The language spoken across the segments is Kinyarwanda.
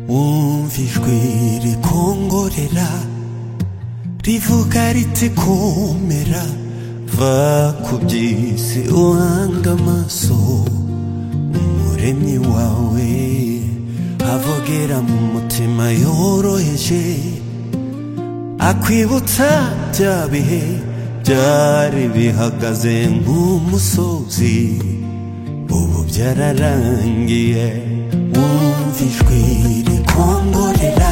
numva ijwi rikongorera rivuga riti komera va ku by'isi uhanga amaso umuremyi wawe avogera mu mutima yoroheje akwibutsa bya bihe byari bihagaze nk'umusozi ubu byararangiye wumva ijwi rikongorera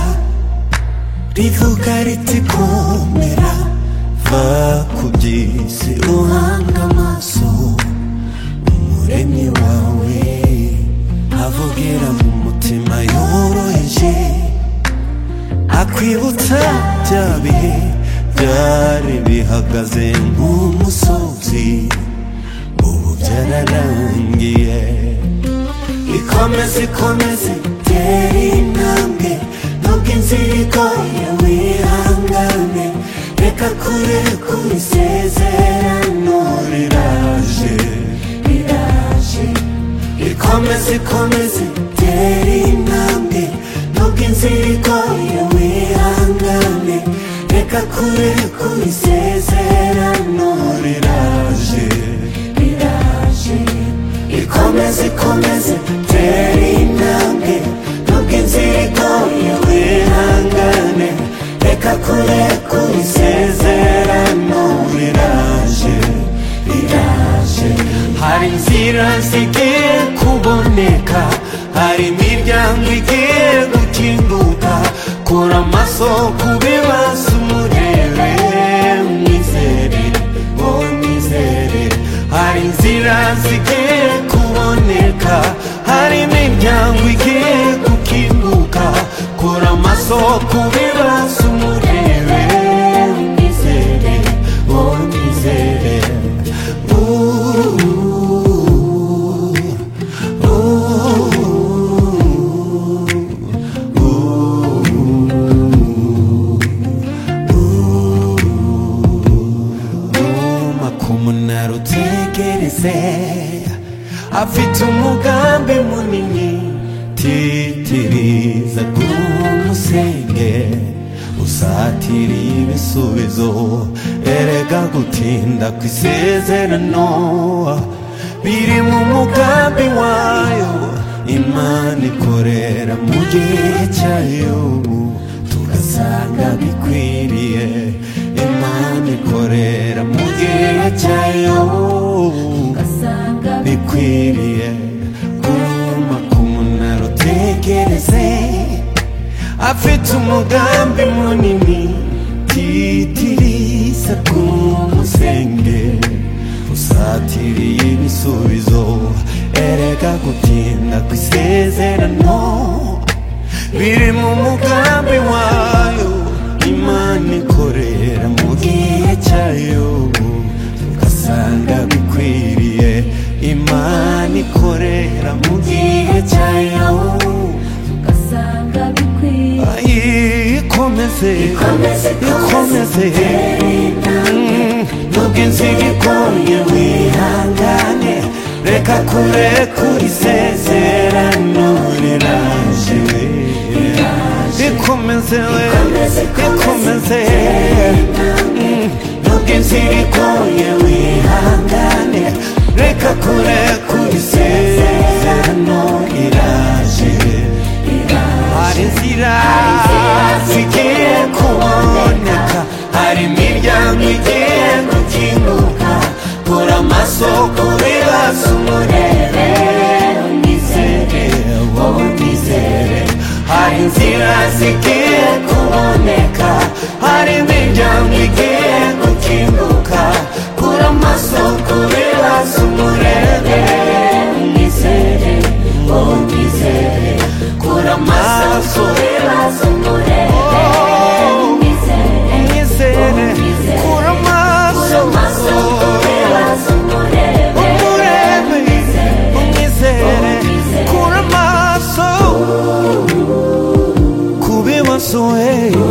rivuga riti komera va ku by'isi uhanga amaso umuremyi wawe avugira mu mutima yoroheje akwibutsa bya bihe byari bihagaze nk'umusozi ubu byararangiye ikomeze ikomeze tera intambwe nubwo inzira igoye wihangane reka kure kuri isezerano riraje riraje ikomeze ikomeze tera intambwe nubwo inzira igoye wihangane reka kure kuri isezerano riraje riraje ikomeze ikomeze tera intambwe nubwo inzira igoye wihangane reka kure kuri isezerano riraje riraje hari inzira zigiye kuboneka hari imiryango igiye gukinguka kura amaso ku bibazo umurebe mwizere ngo mwizere hari inzira zigiye kuboneka hari imiryango igiye gukinguka kura amaso ku bibazo umurebe mwizere ngo mwizere Ooh, ooh, ooh. Numa kumunara utegereze afite umugambi munini titiriza kumusenge usatiriye ibisubizo erega gutinda ku isezerano biri mu mugambi wayo imana ikorera mu gihe cyayo tugasanga bikwiriye imana ikorera mu gihe cyayo bikwiriye guma ku munara utegereze afite umugambi munini titiriza ku musenge usatiriye ibisubizo erega gutinda ku isezerano biri mu mugambi wayo imana ikorera mu gihe cyayo tugasanga bikwiriye imana ikorera mu gihe cyayo ugasanga bikwiye ikomeze ikomeze ikomeze tera intambwe nubwo inzira igoye wihangane reka kure kuri isezerano riraje ikomeze we ikomeze ikomeze ikomeze tera intambwe nubwo inzira igoye wihangane reka kure kuri isezerano riraje hari inzira zigiye kuboneka hari imiryango igiye gukinguka kura amaso ku bibazo umurebe unizere wowe unizere hari inzira zigiye kuboneka hari imiryango igiye gukinguka kura amaso ku bibazo umurebe unizere wowe unizere kura amaso ku bibazo umurebe unizere Nyizere, kura amaso, umurebe, unyizere, kura amaso, kubibazo hey.